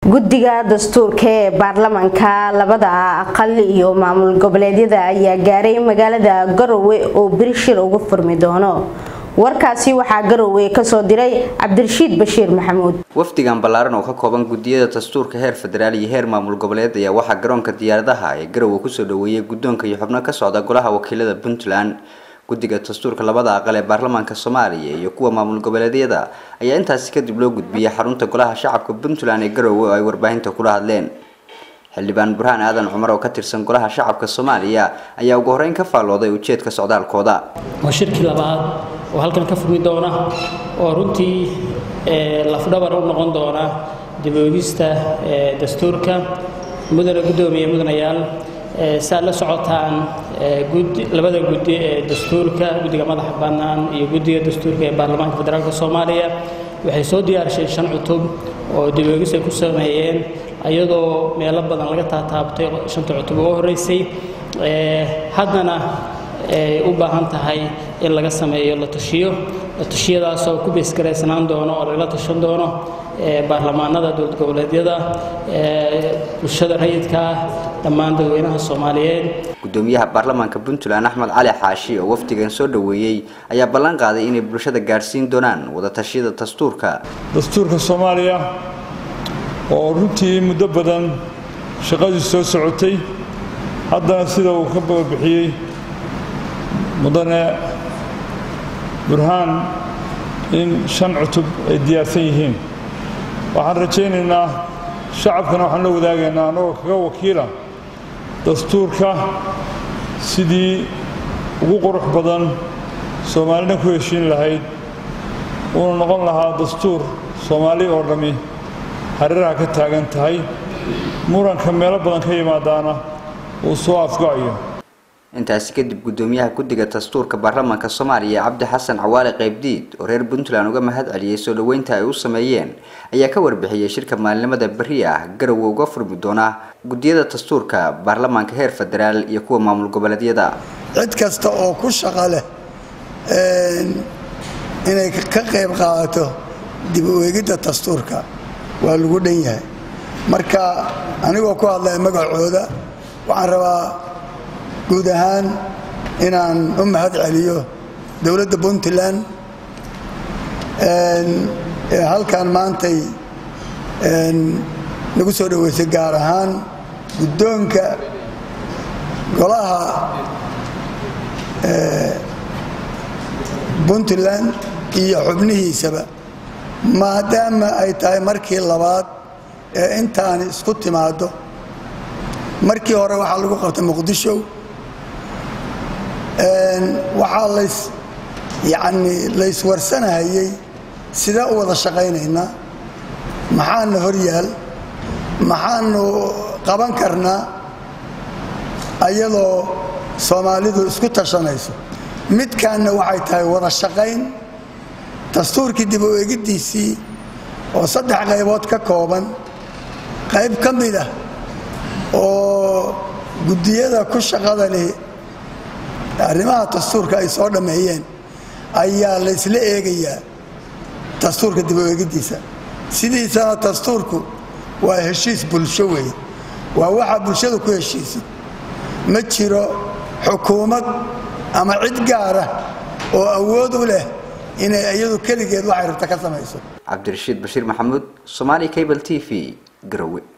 guddiga dastuurka ee baarlamaanka labada aqal iyo maamul goboleedyada ayaa gaaray magaalada garowe oo beri shir uga furmi doono warkaasi waxaa garowe kasoo diray cabdirashiid bashiir maxamuud wafdigan ballaaran oo ka kooban gudiyada dastuurka heer federaal iyo heer maamul goboleed ayaa waxaa garoonka diyaaradaha ee garowe kusoo dhaweeyay guddoonka iyo xubno ka socda golaha wakiilada puntland guddiga dastuurka labada aqal ee baarlamaanka soomaaliya iyo kuwa maamul goboleedyada ayaa intaasi kadib loo gudbiyay xarunta golaha shacabka puntland ee garowe oo ay warbaahinta kula hadleen xildhibaan burhaan aadan cumar oo ka tirsan golaha shacabka soomaaliya ayaa ugu horeyn ka faallooday ujeedka socdaalkooda waa shirkii labaad oo halkan ka furmi doona oo runtii lafdhabar u noqon doona dib-oogista dastuurka mudane guddoomiye mudanayaal saad la socotaan labada guddi ee dastuurka guddiga madaxa bannaan iyo guddiga dastuurka ee baarlamaanka federaalk soomaaliya waxay soo diyaarisheen shan cutub oo dib-oogis ay ku sameeyeen iyadoo meelo badan laga taataabtay shanta cutub ugu horreysay haddana ay u baahan tahay in laga sameeyo la tashiyo la tashiyadaasoo ku beesgaraysanaan doono oo lagala tashan doono baarlamaanada dowlad goboleedyada bulshada rayidka dhammaan dadweynaha soomaaliyeed gudoomiyaha baarlamaanka puntland axmed cali xaashi oo wafdigan soo dhaweeyey ayaa ballan qaaday inay bulshada gaadhsiin doonaan wadatashyada dastuurka dastuurka soomaaliya oo runtii muddo badan shaqadii soo socotay haddana sida uu ka bababixiyey mudane burhaan in shan cutub ay diyaarsan yihiin waxaan rajaynaynaa shacabkana waxaan la wadaagaynaa annagoo kaga wakiila dastuurka sidii ugu qurux badan soomaalina ku heshiin lahayd uuna noqon lahaa dastuur soomaali oo dhammi hareeraha ka taagan tahay muranka meelo badan ka yimaadaana uu soo afgo'ayo intaasi kadib guddoomiyaha guddiga dastuurka baarlamaanka soomaaliya cabdi xasan cawaale qaybdiid oo reer puntland uga mahad celiyey soo dhoweynta ay u sameeyeen ayaa ka warbixiyey shirka maalinimada berri ah garowe uga furmi doona guddiyada dastuurka baarlamaanka heer federaal iyo kuwa maamul goboleedyada cid kasta oo ku shaqo leh inay ka qayb qaadato dib u eegidda dastuurka waa lagu dhan yahay marka anigoo ku hadlaya magacooda waxaan rabaa guud ahaan inaan u mahad celiyo dowladda puntland ee halkan maantay nagu soo dhoweysay gaar ahaan guddoonka golaha puntland iyo xubnihiisaba maadaama ay tahay markii labaad ee intaani isku timaaddo markii hore waxaa lagu qabtay muqdisho waxaa lays yacni layswarsanahayey sidee u wada shaqaynaynaa maxaana hor yaal maxaanu qaban karnaa ayadoo soomaalidu isku tashanayso midkaanna waxay tahay wada shaqayn dastuurkii dib u eegiddiisii oo saddex qaybood ka kooban qayb ka mid ah oo guddiyada ku shaqada leh arrimaha dastuurka ay soo dhammeeyeen ayaa laysla eegayaa dastuurka dib u eegiddiisa sidiisana dastuurku waa heshiis bulsho weeye waa waxaa bulshada ku heshiisay ma jiro xukuumad ama cid gaara oo awood u leh inay iyadu keligeed waxay rabta ka samayso cabdirashiid bashiir maxamuud somaali cable t v garowe